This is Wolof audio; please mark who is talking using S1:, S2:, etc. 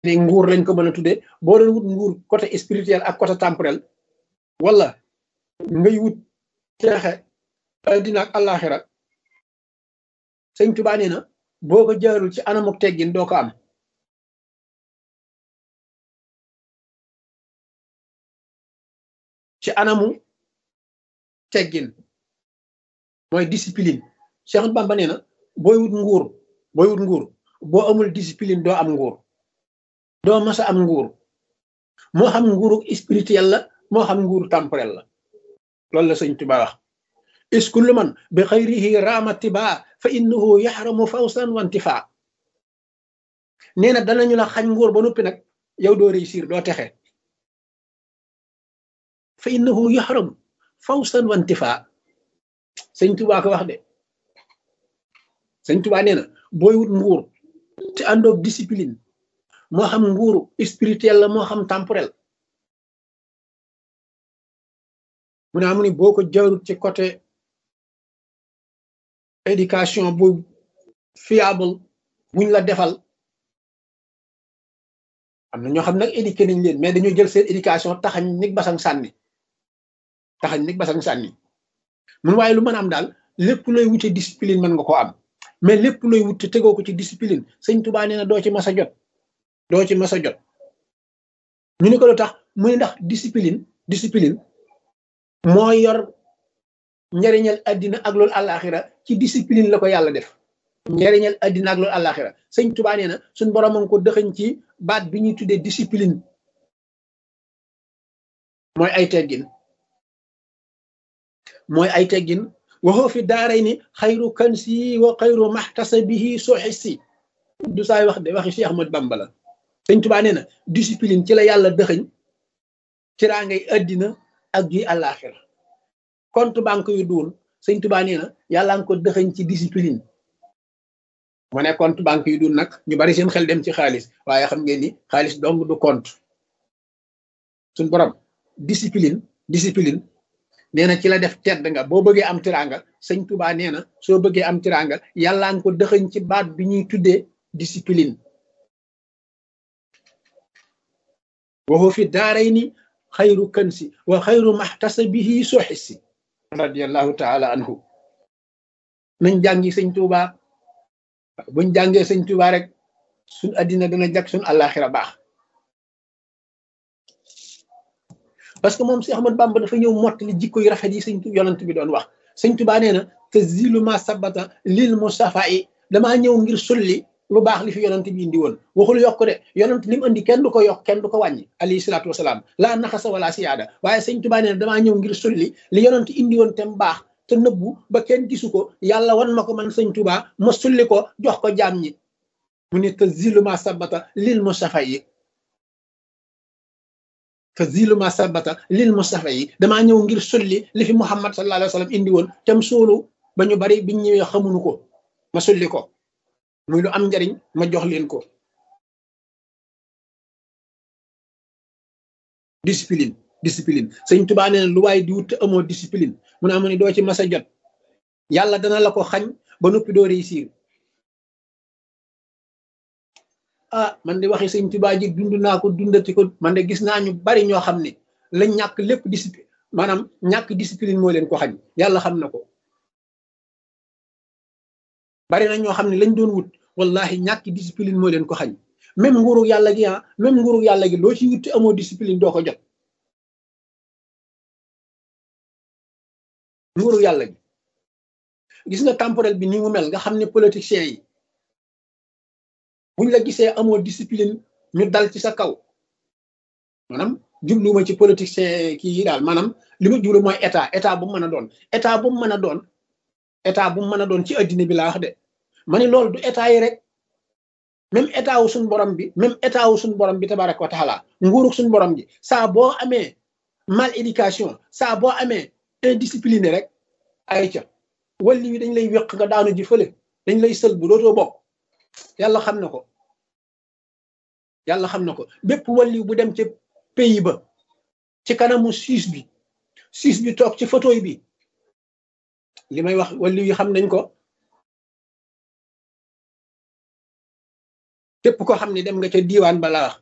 S1: ne nguur lañ ko mën a tuddee boo doon wut nguur côté spirituel ak côté temporel wala ngay wut teexe addina ak àllaaxira sëñ Tuubaa nee na boo ko jaarul ci anamuk teggin doo ko am ci anamu teggin mooy discipline Cheikh Bamba nee na booy wut nguur booy wut nguur boo amul discipline doo am nguur doo mas a am nguur moo xam nguuru spirituel la moo xam nguuru temporel la loolu la sëñ Tuubaa wax is kullu man bi xayrihi raama tibaa fa innahu yaxramu fawsan wantifaa nee na danañu la xañ nguur ba noppi nag yow doo réussir doo texe fa innahu yaxramu fawsan wantifaa sëñ Tuubaa ko wax de sëñ Tuubaa nee na booy wut nguur te àndoog discipline moo xam nguuru spirituel la moo xam temporel mu ne amu ni boo ko jaarut ci côté éducation bu fiable buñ la defal am na ñoo xam nag éduqué nañ leen mais dañoo jël seen éducation taxañ nig basang sànni taxañ nig basang sànni mun waaye lu mën am daal lépp looy wute discipline mën nga ko am mais lépp looy wute tegoo ko ci discipline sëñ Tuubaa nee na doo ci mas a jot doo ci mas a jot ñu ne ko lu tax mu ne ndax discipline discipline moo yor njariñal addina ak loolu àllaaxira ci discipline la ko yàlla def njariñal addina ak loolu àllaaxira sëñ Tuubaa nee na suñ borom a ngi ko dëxëñ ci baat bi ñuy tuddee discipline mooy ay teggin mooy ay teggin waxoo fi daaray ni xayru kansi wa xayru maxtasabihi soxisi du saay wax de waxi Cheikh Ahmad Bamba la sëñ Tuubaa nee na discipline ci la yàlla dëxëñ ci raa ngay addina ak ji àllaaxira compte banque yu duun sëñ Tuubaa nee na yàlla nga ko dëxëñ ci discipline mu ne compte banque yu duun nag ñu bari seen xel dem ci xaalis waaye xam ngeen ni xaalis dong du compte suñ borom discipline discipline nee na ci la def tedd nga boo bëggee am tiranga sëñ Tuubaa nee na soo bëggee am tiranga yàlla nga ko dëxëñ ci baat bi ñuy tuddee discipline waxu fi daaray ni xayru kansi wa xayru maxtasabihi soxisi radiallahu taala anhu nañ jàngi sëñ Tuubaa buñ jàngee sëñ Tuubaa rek suñ addina dana jag suñ àllaaxira baax parce que moom si Ahmad Bamba dafa ñëw mottali jikko yu rafet yi sëñ yonant bi doon wax sëñ Tuubaa nee na te zilu ma sabata lil mustafa yi damaa ñëw ngir sulli lu baax li fi yonant bi indi woon waxul yokk de yonant li mu indi kenn du ko yokk kenn du ko wàññi alayhi salaatu wasalaam laa naxasa wala siyaada waaye sëñ Tuubaa nee na damaa ñëw ngir sulli li yonant indi woon te mu baax te nëbbu ba kenn gisu ko yàlla wan ma ko man sëñ Tuubaa ma sulli ko jox ko jaam ñi mu ne te zilu ma sabata lil mustafa yi te zilu ma sabata lil mustafa yi damaa ñëw ngir sulli li fi Muhammad sallallahu alayhi wa sallam indi woon te mu suulu ba ñu bari biñ ñëwee xamuñu ko ma sulli ko muy lu am njariñ ma jox leen ko discipline discipline sëñ Tuubaa nee na lu waaye di wut te amoo discipline mu ne amu ni doo ci mas a jot yàlla dana la ko xañ ba noppi doo réussir ah man de waxi sëñ Tuubaa ji dund naa ko dundati ko man de gis naa ñu bari ñoo xam ne la ñàkk lépp discipline maanaam ñàkk discipline moo leen ko xañ yàlla xam na ko bari na ñoo xam ne lañ doon wut wallahi ñàkk discipline moo leen ko xañ même nguuru yàlla gi ah même nguuru yàlla gi loo ci wut amoo discipline doo ko jot nguuru yàlla gi gis nga temporel bi ni mu mel nga xam ne politiciens yi buñ la gisee amoo discipline ñu dal ci sa kaw maanaam jubluwuma ci politiciens kii yi daal maanaam li ma jublu mooy état état bu mu mën a doon état bu mu mën a doon état bu mu mën a doon ci addina bi laa wax de ma ni loolu du état yi rek même état wu suñ borom bi même état wu suñ borom bi tabaraka wa taala nguurug suñ borom bi saa boo amee mal éducation saa boo amee indiscipliné rek ay ca walli wi dañ lay wéq nga daanu ji fële dañ lay sël bu dootoo bokk yàlla xam na ko yàlla xam na ko bépp walli bu dem ca pays ba ci kanamu siis bi siis bi toog ci fauteuil bi li may wax walli yi xam nañ ko képp koo xam ne dem nga ca diiwaan ba la wax